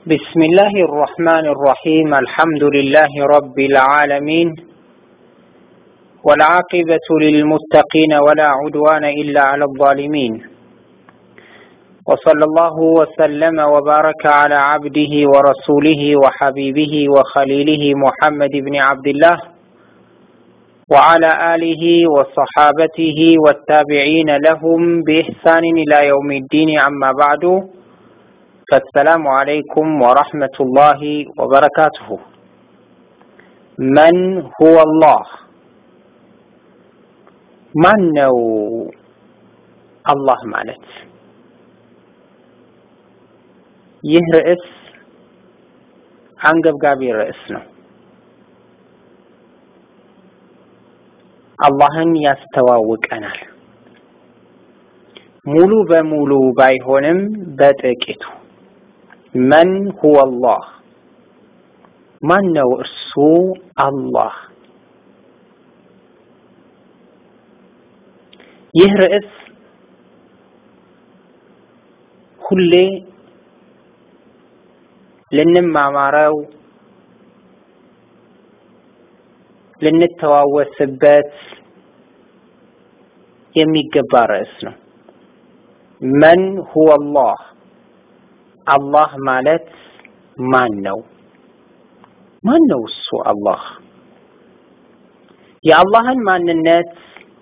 بسم الله الرحمن الرحيم الحمد لله رب العالمين والعاقبة للمتقين ولا عدوان إلا على الظالمين وصلى الله وسلم وبارك على عبده ورسوله وحبيبه وخليله محمد بن عبد الله وعلى آله وصحابته والتابعين لهم بإحسان إلى يوم الدين عما بعد فالسلام عليكم ورحمة الله وبركاته من هو الله ማን ነው አላህ ማለት? ይህ ርዕስ አንገብጋቢ ርዕስ ነው። አላህን ያስተዋውቀናል። ሙሉ በሙሉ ባይሆንም በጥቂቱ መን ሁወ አላህ ማን ነው እርሱ አላህ? ይህ ርዕስ ሁሌ ልንማማረው ልንተዋወስበት የሚገባ ርዕስ ነው። መን ሁወ አላህ አላህ ማለት ማን ነው? ማን ነው እሱ አላህ? የአላህን ማንነት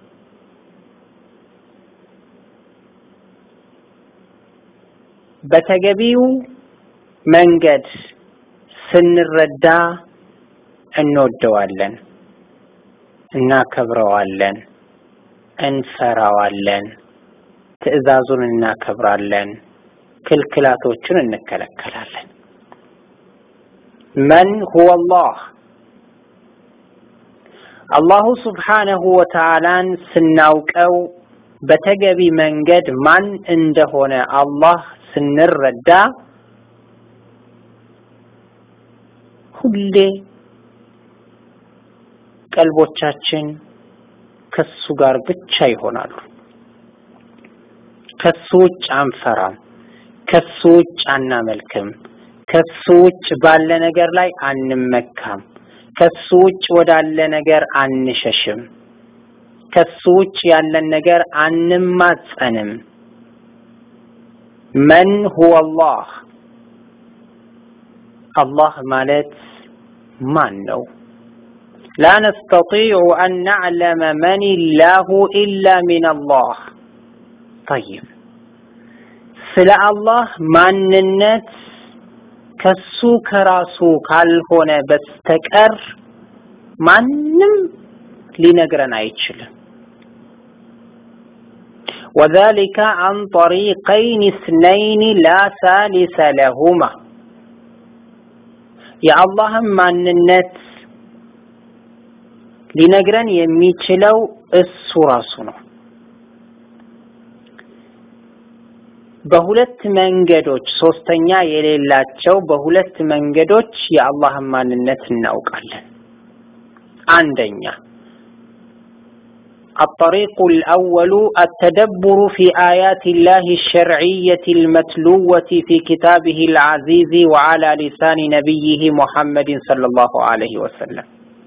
በተገቢው መንገድ ስንረዳ እንወደዋለን፣ እናከብረዋለን፣ እንፈራዋለን፣ ትዕዛዙን እናከብራለን፣ ክልክላቶቹን እንከለከላለን። መን ሁወ አላህ አላሁ ስብሓነሁ ወተዓላን ስናውቀው በተገቢ መንገድ ማን እንደሆነ አላህ ስንረዳ ሁሌ ቀልቦቻችን ከሱ ጋር ብቻ ይሆናሉ። ከሱ ውጭ አንፈራም፣ ከሱ ውጭ አናመልክም፣ ከሱ ውጭ ባለ ነገር ላይ አንመካም፣ ከሱ ውጭ ወዳለ ነገር አንሸሽም፣ ከሱ ውጭ ያለን ነገር አንማጸንም። መን ሁወ አላህ አላህ ማለት ማን ነው? ላ ነስተጢዑ አን ነዕለመ መን ላሁ ኢላ ሚን አላህ። ጠይብ ስለ አላህ ማንነት ከሱ ከራሱ ካልሆነ በስተቀር ማንም ሊነግረን አይችልም። ወዛሊከ አን ጠሪቀይን እስነይን ላ ሳሊሰ ለሁማ የአላህን ማንነት ሊነግረን የሚችለው እሱ ራሱ ነው። በሁለት መንገዶች ሶስተኛ የሌላቸው በሁለት መንገዶች የአላህን ማንነት እናውቃለን። አንደኛ الطريق الأول التدبر في آيات الله الشرعية المتلوة في كتابه العزيز وعلى لسان نبيه محمد صلى الله عليه وسلم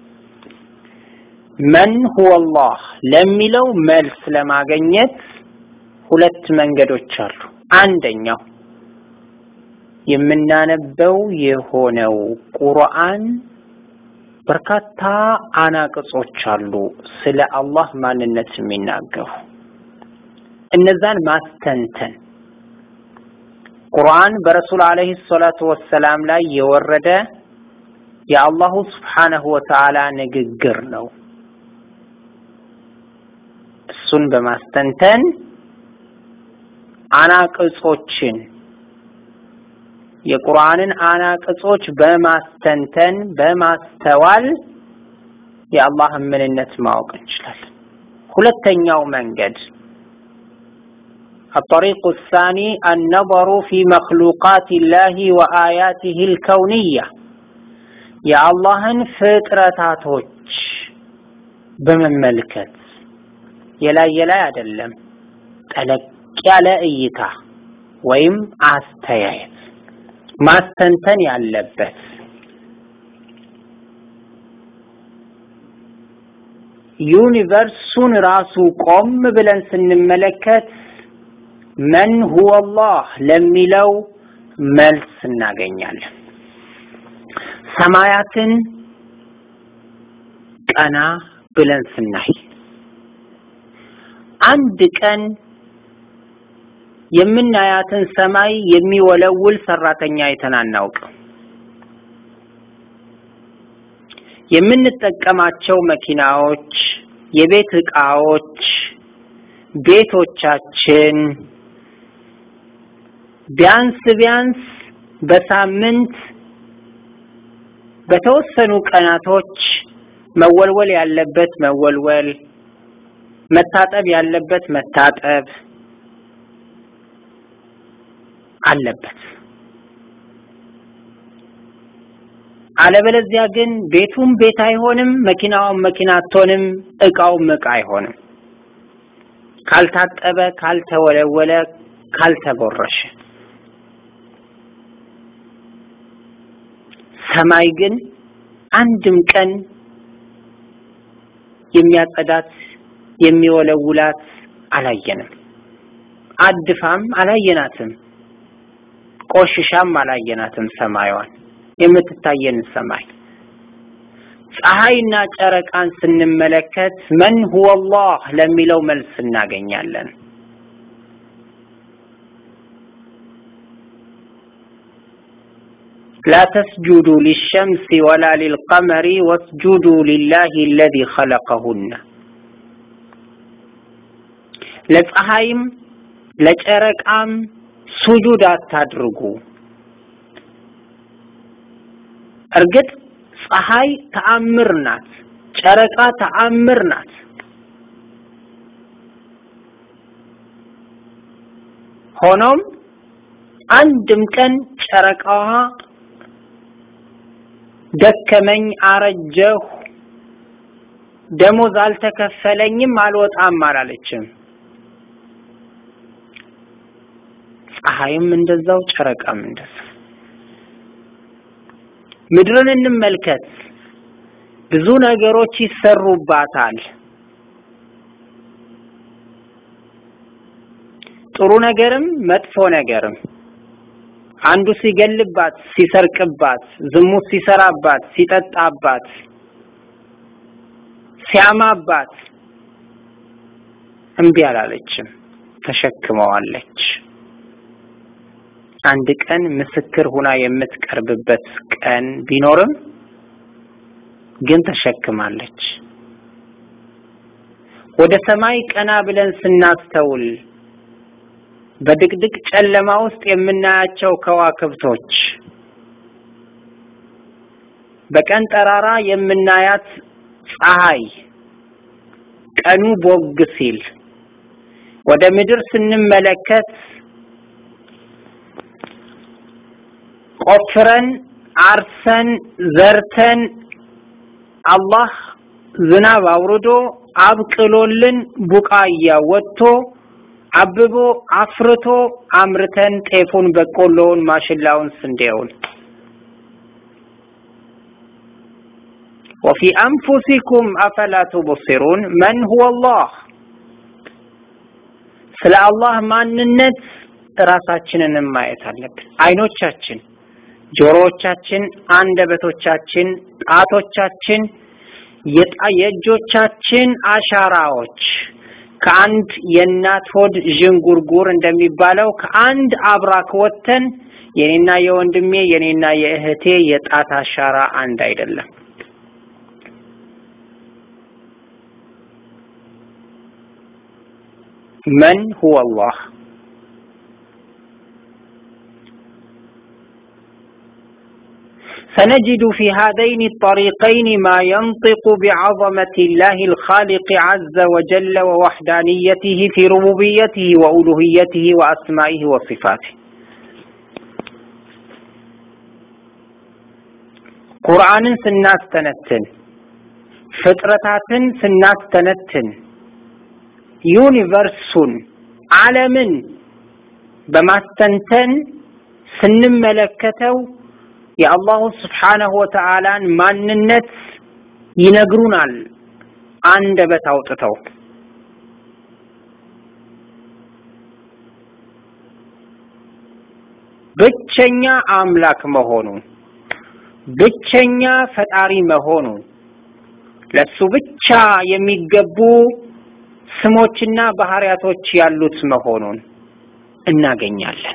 من هو الله لم لو ملس لما جنيت ሁለት መንገዶች አሉ። አንደኛው የምናነበው የሆነው ቁርአን በርካታ አናቅጾች አሉ ስለ አላህ ማንነት የሚናገሩ እነዛን ማስተንተን ቁርአን በረሱል አለይሂ ሰላቱ ወሰላም ላይ የወረደ የአላሁ ስብሓነሁ ወተዓላ ንግግር ነው። እሱን በማስተንተን አናቅጾችን የቁርአንን አናቅጾች በማስተንተን በማስተዋል የአላህን ምንነት ማወቅ እንችላለን። ሁለተኛው መንገድ الطريق الثاني النظر في مخلوقات الله وآياته الكونية የአላህን ፍጥረታቶች በመመልከት የላይ የላይ አይደለም ጠለቅ ያለ እይታ ወይም አስተያየት ማስተንተን ያለበት ዩኒቨርሱን ራሱ ቆም ብለን ስንመለከት መን ሁወ አላህ ለሚለው መልስ እናገኛለን። ሰማያትን ቀና ብለን ስናይ አንድ ቀን የምናያትን ሰማይ የሚወለውል ሰራተኛ አይተን አናውቅም። የምንጠቀማቸው መኪናዎች፣ የቤት ዕቃዎች፣ ቤቶቻችን ቢያንስ ቢያንስ በሳምንት በተወሰኑ ቀናቶች መወልወል ያለበት መወልወል፣ መታጠብ ያለበት መታጠብ አለበት። አለበለዚያ ግን ቤቱም ቤት አይሆንም፣ መኪናውም መኪና አትሆንም፣ እቃውም እቃ አይሆንም። ካልታጠበ፣ ካልተወለወለ፣ ካልተቦረሸ። ሰማይ ግን አንድም ቀን የሚያጸዳት የሚወለውላት አላየንም። አድፋም አላየናትም። ቆሽሻም አላየናትም። ሰማይዋን የምትታየን ሰማይ ፀሐይና ጨረቃን ስንመለከት መን ሁወ አላህ ለሚለው መልስ እናገኛለን። ላ ተስጁዱ ሊሸምሲ ወላ ሊልቀመሪ ወስጁዱ ሊላሂ አለዚ ኸለቀሁነ ለፀሐይም ለጨረቃም ሱጁድ አታድርጉ። እርግጥ ፀሐይ ተአምር ናት፣ ጨረቃ ተአምር ናት። ሆኖም አንድም ቀን ጨረቃዋ ደከመኝ፣ አረጀሁ፣ ደሞዝ አልተከፈለኝም፣ አልወጣም አላለችም። ፀሐይም እንደዛው ጨረቃም እንደዛው። ምድርን እንመልከት። ብዙ ነገሮች ይሰሩባታል። ጥሩ ነገርም መጥፎ ነገርም አንዱ ሲገልባት፣ ሲሰርቅባት፣ ዝሙት ሲሰራባት፣ ሲጠጣባት፣ ሲያማባት እምቢ አላለችም፣ ተሸክመዋለች። አንድ ቀን ምስክር ሁና የምትቀርብበት ቀን ቢኖርም ግን ተሸክማለች። ወደ ሰማይ ቀና ብለን ስናስተውል በድቅድቅ ጨለማ ውስጥ የምናያቸው ከዋክብቶች፣ በቀን ጠራራ የምናያት ፀሐይ ቀኑ ቦግ ሲል ወደ ምድር ስንመለከት ቆፍረን አርሰን ዘርተን አላህ ዝናብ አውርዶ አብቅሎልን ቡቃያ ወጥቶ አብቦ አፍርቶ አምርተን ጤፉን፣ በቆሎውን፣ ማሽላውን፣ ስንዴውን ወፊ አንፉሲኩም አፈላ ቱብሲሩን መን ሁወ አላህ ስለ አላህ ማንነት ራሳችንንም ማየት አለብን። አይኖቻችን፣ ጆሮዎቻችን፣ አንደበቶቻችን፣ ጣቶቻችን፣ የእጆቻችን አሻራዎች ከአንድ የእናት ሆድ ዥንጉርጉር እንደሚባለው ከአንድ አብራክ ወጥተን የኔና የወንድሜ የኔና የእህቴ የጣት አሻራ አንድ አይደለም። መን ሁወ አላህ سنجد في هذين الطريقين ما ينطق بعظمة الله الخالق عز وجل ووحدانيته في ربوبيته وألوهيته وأسمائه وصفاته ቁርአንን ስናስተነትን ፍጥረታትን ስናስተነትን ዩኒቨርሱን ዓለምን በማስተንተን ስንመለከተው የአላሁ ስብሓነሁ ወተዓላን ማንነት ይነግሩናል አንደበት አውጥተው ብቸኛ አምላክ መሆኑን ብቸኛ ፈጣሪ መሆኑን ለሱ ብቻ የሚገቡ ስሞችና ባህሪያቶች ያሉት መሆኑን እናገኛለን።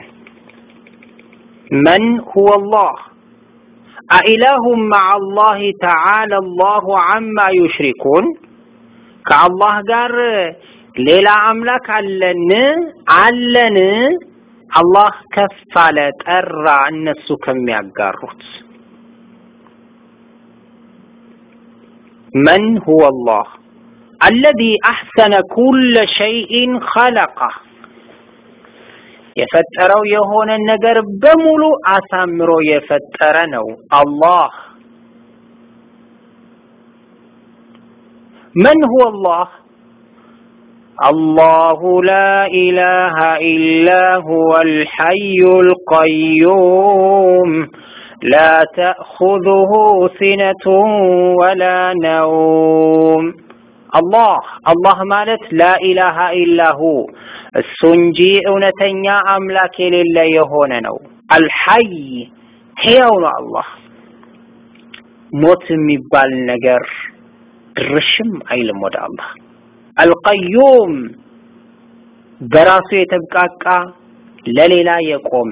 መን ሁወ አላህ አኢላሁም መዐ አላህ ተዓላ አላሁ ዐማ ዩሽሪኩን ከአላህ ጋር ሌላ አምላክ አለን አለን አላህ ከፍ አለ ጠራ እነሱ ከሚያጋሩት من هو الله الذي أحسن كل شيء خلقه የፈጠረው የሆነ ነገር በሙሉ አሳምሮ የፈጠረ ነው አላህ من هو الله الله لا إله إلا هو الحي القيوم لا تأخذه سنة ولا نوم الله الله مالت لا إله إلا هو السنجي أونتنيا أملاك لله يهون نو الحي ሕያው ነው አላህ ሞት የሚባል ነገር ድርሽም አይልም ወደ አላህ አልቀዩም በራሱ የተብቃቃ ለሌላ የቆመ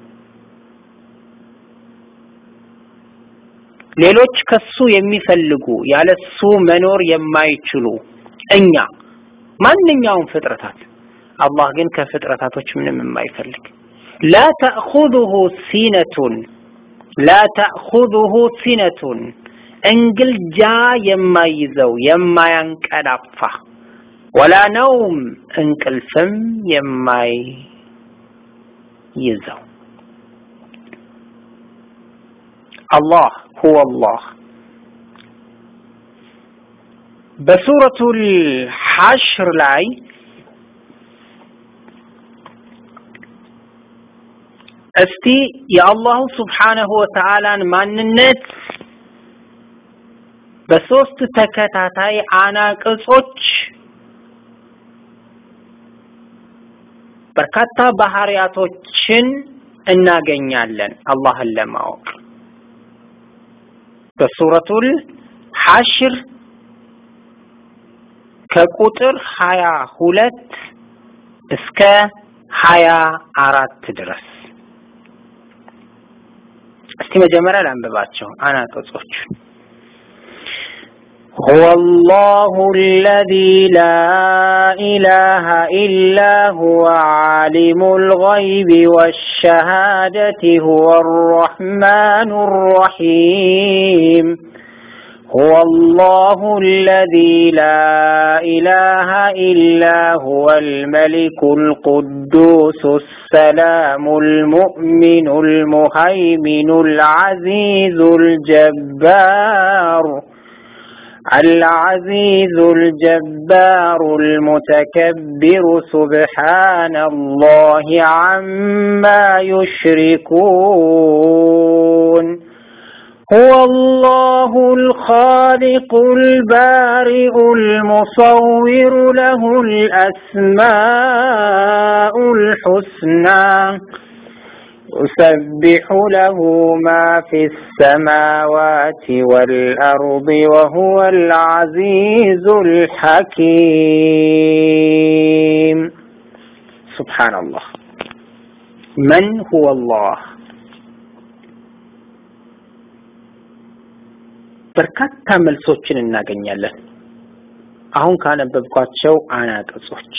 ሌሎች ከሱ የሚፈልጉ ያለሱ መኖር የማይችሉ እኛ ማንኛውም ፍጥረታት አላህ ግን ከፍጥረታቶች ምንም የማይፈልግ ላ ተእኹዙሁ ሲነቱን ላ ተእኹዙሁ ሲነቱን እንግልጃ የማይዘው የማያንቀላፋ ወላ ነውም እንቅልፍም የማይይዘው አላህ ሁወ አላህ በሱረቱል ሐሽር ላይ እስቲ የአላሁ ስብሓነሁ ወተዓላን ማንነት በሶስት ተከታታይ አናቅጾች በርካታ ባህሪያቶችን እናገኛለን አላህን ለማወቅ በሱረቱል ሐሽር ከቁጥር ሀያ ሁለት እስከ ሀያ አራት ድረስ እስቲ መጀመሪያ ላንብባቸው አናቅጾቹ هو الله الذي لا إله إلا هو عالم الغيب والشهادة هو الرحمن الرحيم هو الله الذي لا إله إلا هو الملك القدوس السلام المؤمن المهيمن العزيز الجبار العزيز الجبار المتكبر سبحان الله عما يشركون هو الله الخالق البارئ المصور له الأسماء الحسنى يسبح له ما في السماوات والأرض وهو العزيز الحكيم سبحان الله من هو الله በርካታ መልሶችን እናገኛለን አሁን ካነበብኳቸው አናቅጾች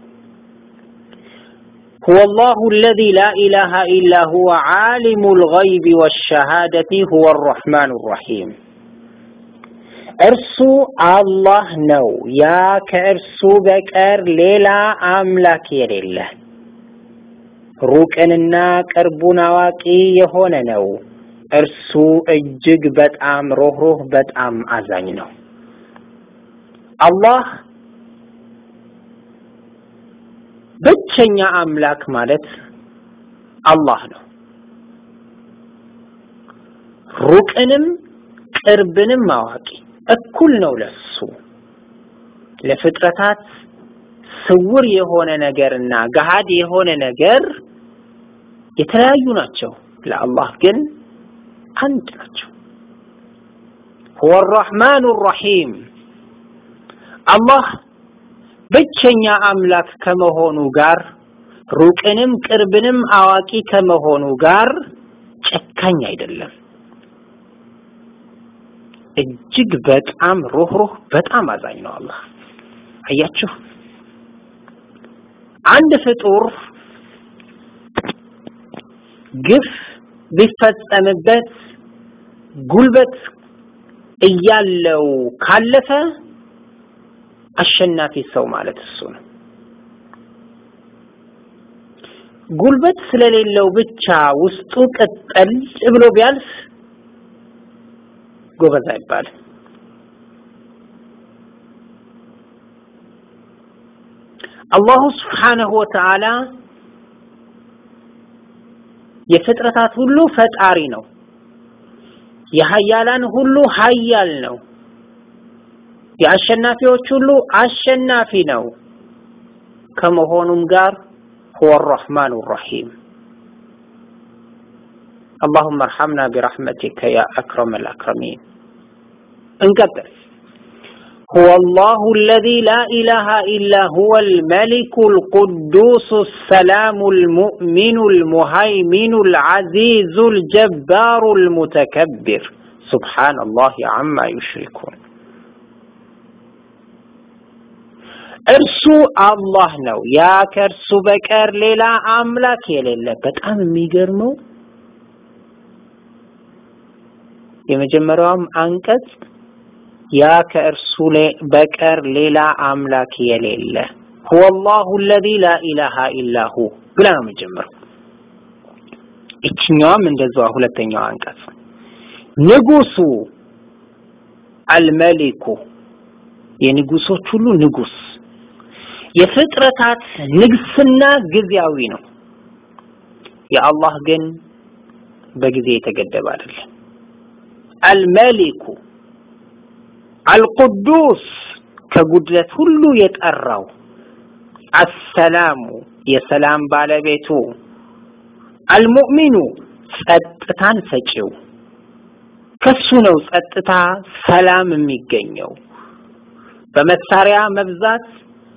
هو الله الذي لا إله إلا هو عالم الغيب والشهادة هو الرحمن الرحيم እርሱ አላህ ነው ያ ከእርሱ በቀር ሌላ አምላክ የሌለ ሩቅንና ቅርቡን አዋቂ የሆነ ነው እርሱ እጅግ በጣም ሮህሮህ በጣም አዛኝ ነው አላህ ብቸኛ አምላክ ማለት አላህ ነው ሩቅንም ቅርብንም አዋቂ እኩል ነው ለሱ ለፍጥረታት ስውር የሆነ ነገርና ገሃድ የሆነ ነገር የተለያዩ ናቸው ለአላህ ግን አንድ ናቸው هو الرحمن الرحيم አላህ ብቸኛ አምላክ ከመሆኑ ጋር ሩቅንም ቅርብንም አዋቂ ከመሆኑ ጋር ጨካኝ አይደለም እጅግ በጣም ሩህሩህ በጣም አዛኝ ነው አላህ አያችሁ አንድ ፍጡር ግፍ ቢፈጸምበት ጉልበት እያለው ካለፈ አሸናፊ ሰው ማለት እሱ ነው ጉልበት ስለሌለው ብቻ ውስጡ ቅጠል ብሎ ቢያልፍ ጎበዝ አይባልም አላሁ ስብሓነሁ ወተዓላ የፍጥረታት ሁሉ ፈጣሪ ነው የሀያላን ሁሉ ሀያል ነው የአሸናፊዎች ሁሉ አሸናፊ ነው ከመሆኑም ጋር هو الرحمن الرحيم اللهم ارحمنا برحمتك يا أكرم الأكرمين انقبل هو الله الذي لا إله إلا هو الملك القدوس السلام المؤمن المهيمن العزيز الجبار المتكبر سبحان الله عما يشركون እርሱ አላህ ነው ያ ከእርሱ በቀር ሌላ አምላክ የሌለ በጣም የሚገርመው የመጀመሪያውም አንቀጽ ያ ከእርሱ በቀር ሌላ አምላክ የሌለ هو الله الذي لا اله الا هو ብላ ነው የሚጀምረው እችኛዋም እንደዛው ሁለተኛው አንቀጽ ንጉሱ አልመሊኩ የንጉሶች ሁሉ ንጉስ የፍጥረታት ንግስና ጊዜያዊ ነው የአላህ ግን በጊዜ የተገደበ አይደለም አልመሊኩ አልቁዱስ ከጉድለት ሁሉ የጠራው አሰላሙ የሰላም ባለቤቱ አልሙእሚኑ ጸጥታን ሰጪው ከሱ ነው ጸጥታ ሰላም የሚገኘው በመሳሪያ መብዛት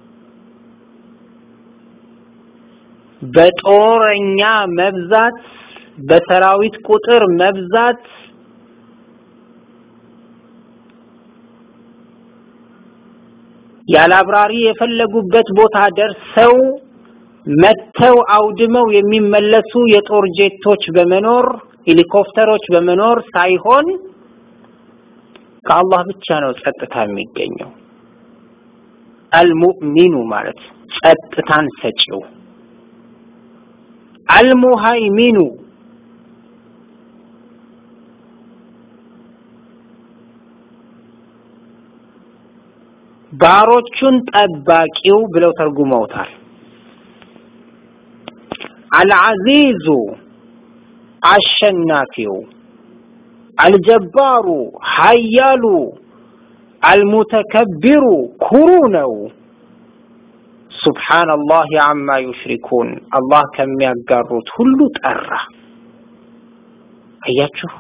በጦረኛ መብዛት በሰራዊት ቁጥር መብዛት ያላብራሪ የፈለጉበት ቦታ ደርሰው መተው አውድመው የሚመለሱ የጦር ጄቶች በመኖር ሄሊኮፕተሮች በመኖር ሳይሆን ከአላህ ብቻ ነው ጸጥታ የሚገኘው አልሙእሚኑ ማለት ጸጥታን ሰጪው አልሙሃይሚኑ ባሮቹን ጠባቂው ብለው ተርጉመውታል አልዓዚዙ አሸናፊው አልጀባሩ ሀያሉ አልሙተከቢሩ ኩሩ ነው ሱብሓነላህ አማ ዩሽሪኩን አላህ ከሚያጋሩት ሁሉ ጠራ አያችሁ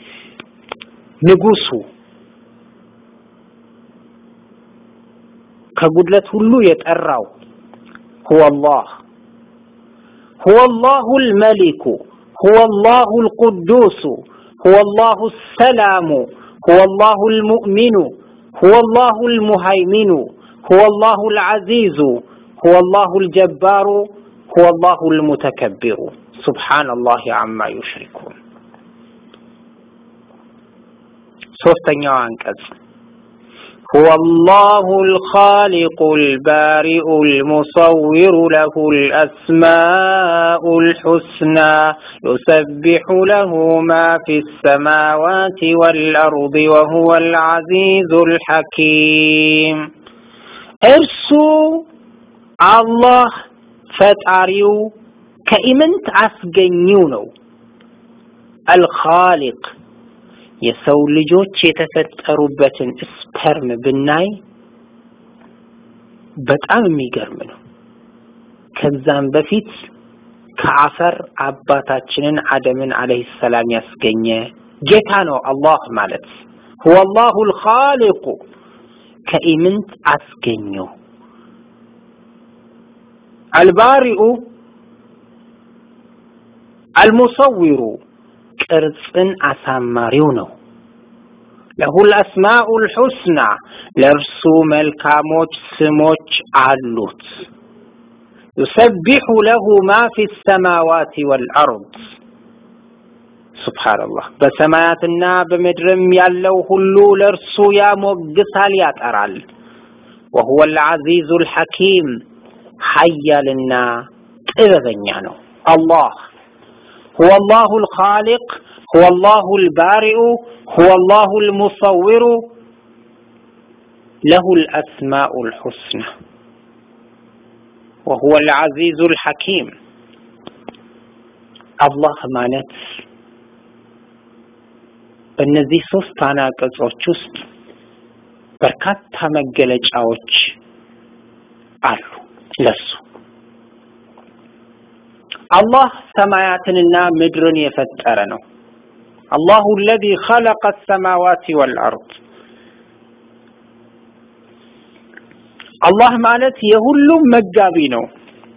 ንጉሱ ከጉድለት ሁሉ የጠራው هو الله هو الله الملك هو الله القدوس هو الله السلام هو الله المؤمن هو الله المهيمن هو الله العزيز هو الله الجبار هو الله المتكبر سبحان الله عما يشركون ሶስተኛው አንቀጽ هو الله الخالق البارئ المصور له الأسماء الحسنى يسبح له ما في السماوات والأرض وهو العزيز الحكيم ارسو الله ፈጣሪው ከኢምንት አስገኘው ነው አልኻሊቅ የሰው ልጆች የተፈጠሩበትን ስፐርም ብናይ በጣም የሚገርም ነው። ከዛም በፊት ከአፈር አባታችንን አደምን አለይሂ ሰላም ያስገኘ ጌታ ነው አላህ ማለት ሁወ አላሁል ኻሊቁ ከኢምንት አስገኘው አልባሪኡ አልሙሰዊሩ ቅርጽን አሳማሪው ነው። ለሁል አስማኡል ሑስና ለእርሱ መልካሞች ስሞች አሉት። ዩሰቢሑ ለሁ ማ ፊ ሰማዋት ወልአርድ ሱብሓነላህ። በሰማያትና በምድርም ያለው ሁሉ ለእርሱ ያሞግሳል፣ ያጠራል። ወሁወ አልዓዚዙል ሐኪም ሀያልና ጥበበኛ ነው አላህ هو الله الخالق هو الله البارئ هو الله المصور له الأسماء الحسنى وهو العزيز الحكيم الله ማለት በእነዚህ ሶስት አናቅጾች ውስጥ በርካታ መገለጫዎች አሉ ለሱ አላህ ሰማያትንና ምድርን የፈጠረ ነው። አላሁ አለዚ ኸለቀ ሰማዋት ወልአርድ። አላህ ማለት የሁሉም መጋቢ ነው።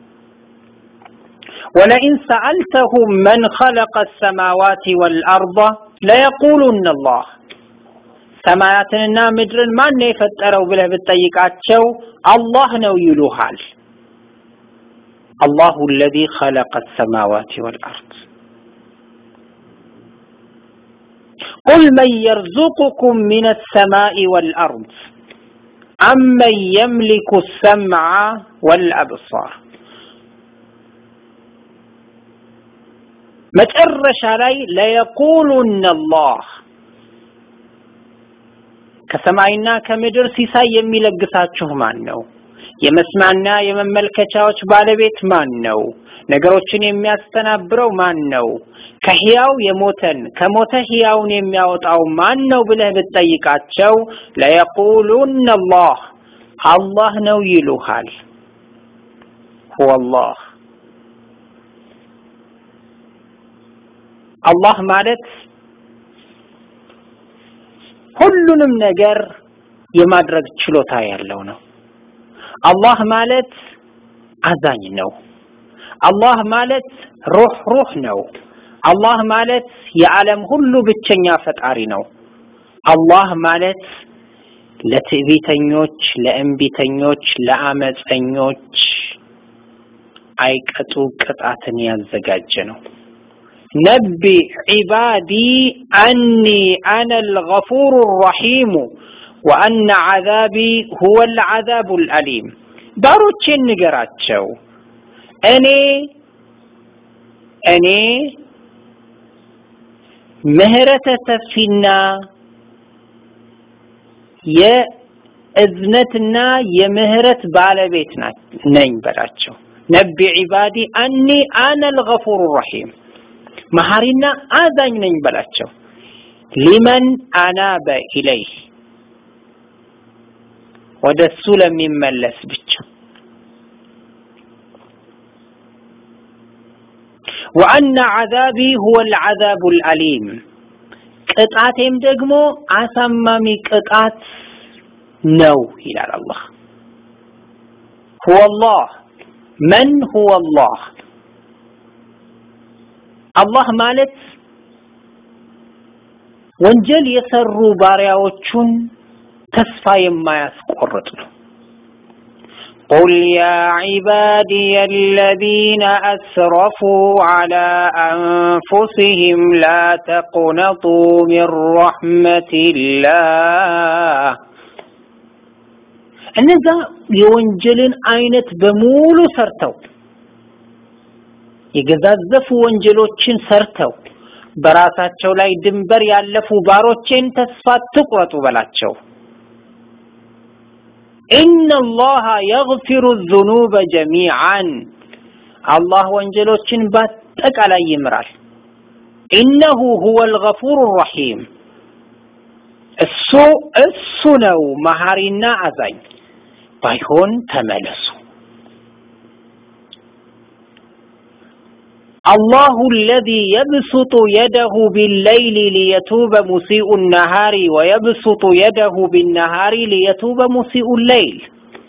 ወለኢን ሰአልተሁም መን ኸለቀ ሰማዋት ወልአርድ ለየቁሉነ አላህ። ሰማያትንና ምድርን ማን ነው የፈጠረው ብለህ ብትጠይቃቸው አላህ ነው ይሉሃል። الله الذي خلق السماوات والأرض قل من يرزقكم من السماء والأرض أمن يملك السمع والأبصار መጨረሻ ላይ ለየቁሉነ አላህ ከሰማይና ከምድር ሲሳይ የሚለግሳችሁ ማን ነው? የመስማና የመመልከቻዎች ባለቤት ማን ነው? ነገሮችን የሚያስተናብረው ማን ነው? ከህያው የሞተን ከሞተ ህያውን የሚያወጣው ማን ነው ብለህ ብትጠይቃቸው ለየቁሉነ አላህ አላህ ነው ይሉሃል። ሁወ አላህ አላህ ማለት ሁሉንም ነገር የማድረግ ችሎታ ያለው ነው። አላህ ማለት አዛኝ ነው። አላህ ማለት ሩህ ሩህ ነው። አላህ ማለት የዓለም ሁሉ ብቸኛ ፈጣሪ ነው። አላህ ማለት ለትዕቢተኞች፣ ለእንቢተኞች፣ ለአመፀኞች አይቀጡ ቅጣትን ያዘጋጀ ነው። ነቢ ዒባዲ አኒ አነ አልገፉሩ ረሒሙ ወአነ ዐዛቢ ሁወ አልዐዛቡ አልአሊም። ባሮቼን ንገራቸው እኔ እኔ ምህረተ ሰፊና የእዝነትና የምህረት ባለቤት ነኝ በላቸው። ነቢ ዒባዲ አኒ አነ አልገፉሩ ረሒም መሐሪና አዛኝ ነኝ በላቸው። ሊመን አናበ ኢለይህ ወደ እሱ ለሚመለስ ብቻ ወአነ ዐዛቢ ሁወ አልዐዛቡ አልአሊም ቅጣቴም ደግሞ አሳማሚ ቅጣት ነው ይላል አላህ። ሁወ አላህ መን ሁወ አላህ አላህ ማለት ወንጀል የሰሩ ባሪያዎቹን ተስፋ የማያስቆርጥ ነው። قل يا عبادي الذين أسرفوا على أنفسهم لا تقنطوا من رحمة الله እነዛ የወንጀልን አይነት በሙሉ ሰርተው የገዛዘፉ ወንጀሎችን ሰርተው በራሳቸው ላይ ድንበር ያለፉ ባሮቼን ተስፋ ትቁረጡ በላቸው። ኢነላሃ የግፊሩ ዙኑበ ጀሚዓን አላህ ወንጀሎችን በአጠቃላይ ይምራል። ኢነሁ ሁወል ገፉሩ ረሒም እሱ እሱ ነው መሐሪና አዛኝ። ባይሆን ተመለሱ። አላሁ አለዚ የብሱጡ የደሁ ቢለይሊ ሊየቱበ ሙሲኡ ነሃሪ ወየብሱጡ የደሁ ቢነሃሪ ሊየቱበ ሙሲኡ ለይል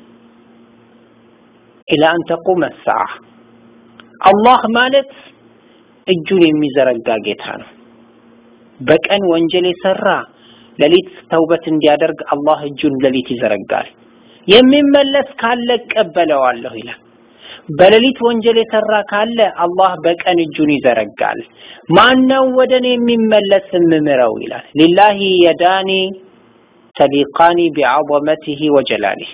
ኢላ አን ተቁመ ሰዓ። አላህ ማለት እጁን የሚዘረጋ ጌታ ነው። በቀን ወንጀል የሰራ ሌሊት ተውበት እንዲያደርግ አላህ እጁን ሌሊት ይዘረጋል። የሚመለስ ካለ እቀበለዋለሁ ይላል። በሌሊት ወንጀል የሰራ ካለ አላህ በቀን እጁን ይዘረጋል። ማነው ወደ እኔ የሚመለስ የምምረው ይላል። ሊላሂ የዳኒ ተሊቃኒ ቢዐዘመቲሂ ወጀላሊህ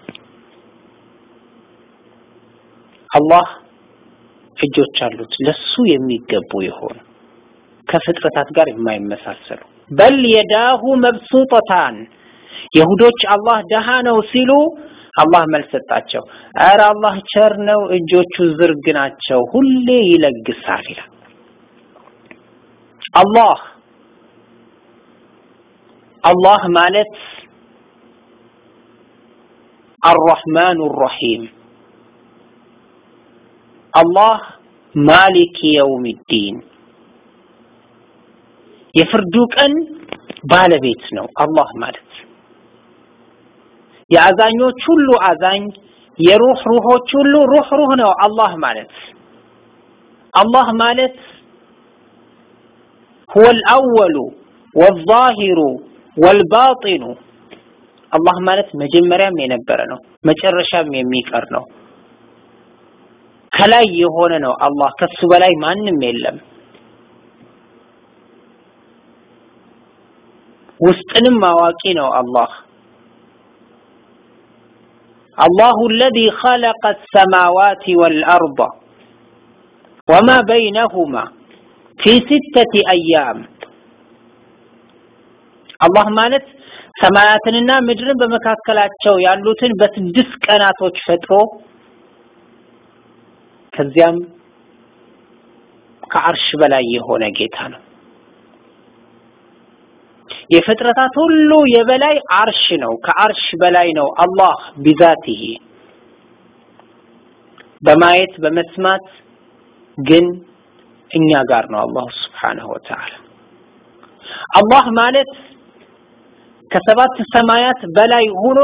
አላህ እጆች አሉት ለሱ የሚገቡ የሆኑ ከፍጥረታት ጋር የማይመሳሰሉ በል የዳሁ መብሱጠታን የሁዶች አላህ ደሃ ነው ሲሉ አላህ መልስ ሰጣቸው። ኧረ አላህ ቸር ነው፣ እጆቹ ዝርግ ናቸው፣ ሁሌ ይለግሳል ይላል። አላህ አላህ ማለት አርረሕማኑ ረሒም አላህ ማሊክ የውሚዲን የፍርዱ ቀን ባለቤት ነው። አላህ ማለት የአዛኞች ሁሉ አዛኝ የሩህ ሩሆች ሁሉ ሩህ ሩህ ነው። አላህ ማለት አላህ ማለት هو الأول والظاهر والباطن አላህ ማለት መጀመሪያም የነበረ ነው፣ መጨረሻም የሚቀር ነው። ከላይ የሆነ ነው። አላህ ከሱ በላይ ማንም የለም። ውስጥንም አዋቂ ነው አላህ الله الذي خلق السماوات والأرض وما بينهما في ستة أيام الله ማለት ሰማያትንና ምድርን በመካከላቸው ያሉትን በስድስት ቀናቶች ፈጥሮ ከዚያም ከአርሽ በላይ የሆነ ጌታ ነው። የፍጥረታት ሁሉ የበላይ አርሽ ነው። ከአርሽ በላይ ነው አላህ ቢዛቲሂ በማየት በመስማት ግን እኛ ጋር ነው አላሁ ስብሓነሁ ወተዓላ። አላህ ማለት ከሰባት ሰማያት በላይ ሆኖ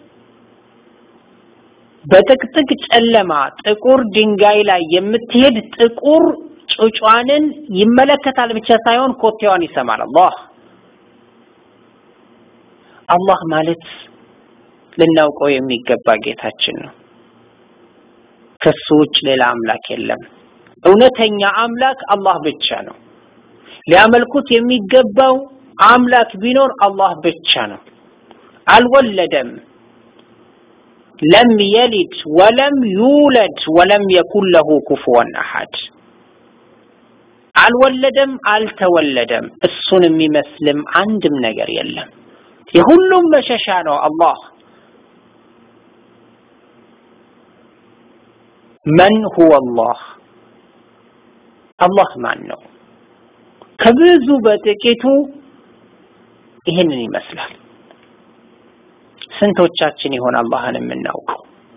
በጥቅጥቅ ጨለማ ጥቁር ድንጋይ ላይ የምትሄድ ጥቁር ጩጯንን ይመለከታል ብቻ ሳይሆን ኮቴዋን ይሰማል አላህ አላህ ማለት ልናውቀው የሚገባ ጌታችን ነው። ከሱ ውጭ ሌላ አምላክ የለም። እውነተኛ አምላክ አላህ ብቻ ነው። ሊያመልኩት የሚገባው አምላክ ቢኖር አላህ ብቻ ነው። አልወለደም፣ ለም የሊድ ወለም ዩለድ ወለም የኩን ለሁ ኩፍወን አሐድ። አልወለደም፣ አልተወለደም፣ እሱን የሚመስልም አንድም ነገር የለም። የሁሉም መሸሻ ነው አላህ። መን ሁወ አላህ አላህ ማን ነው? ከብዙ በጥቂቱ ይህንን ይመስላል። ስንቶቻችን ይሆን አላህን የምናውቀው?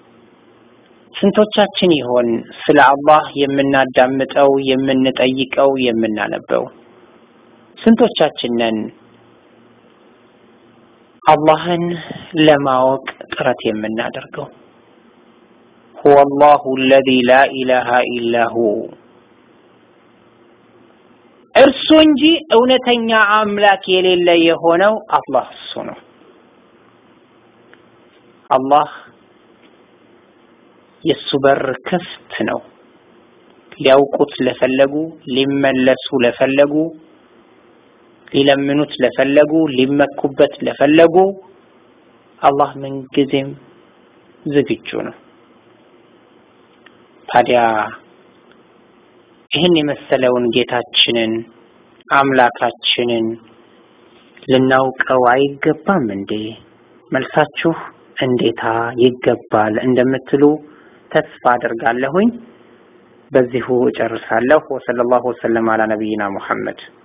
ስንቶቻችን ይሆን ስለ አላህ የምናዳምጠው፣ የምንጠይቀው፣ የምናነበው? ስንቶቻችን ነን አላህን ለማወቅ ጥረት የምናደርገው? ሁወ አላሁ አለዚ ላ ኢላሃ ኢላ ሁ እርሱ እንጂ እውነተኛ አምላክ የሌለ የሆነው አላህ እሱ ነው። አላህ የእሱ በር ክፍት ነው። ሊያውቁት ለፈለጉ፣ ሊመለሱ ለፈለጉ፣ ሊለምኑት ለፈለጉ፣ ሊመኩበት ለፈለጉ አላህ ምንጊዜም ዝግጁ ነው። ታዲያ ይህን የመሰለውን ጌታችንን አምላካችንን ልናውቀው አይገባም እንዴ? መልሳችሁ እንዴታ ይገባል እንደምትሉ ተስፋ አድርጋለሁኝ። በዚሁ እጨርሳለሁ። ወሰለላሁ ወሰለም አላ ነቢይና ሙሐመድ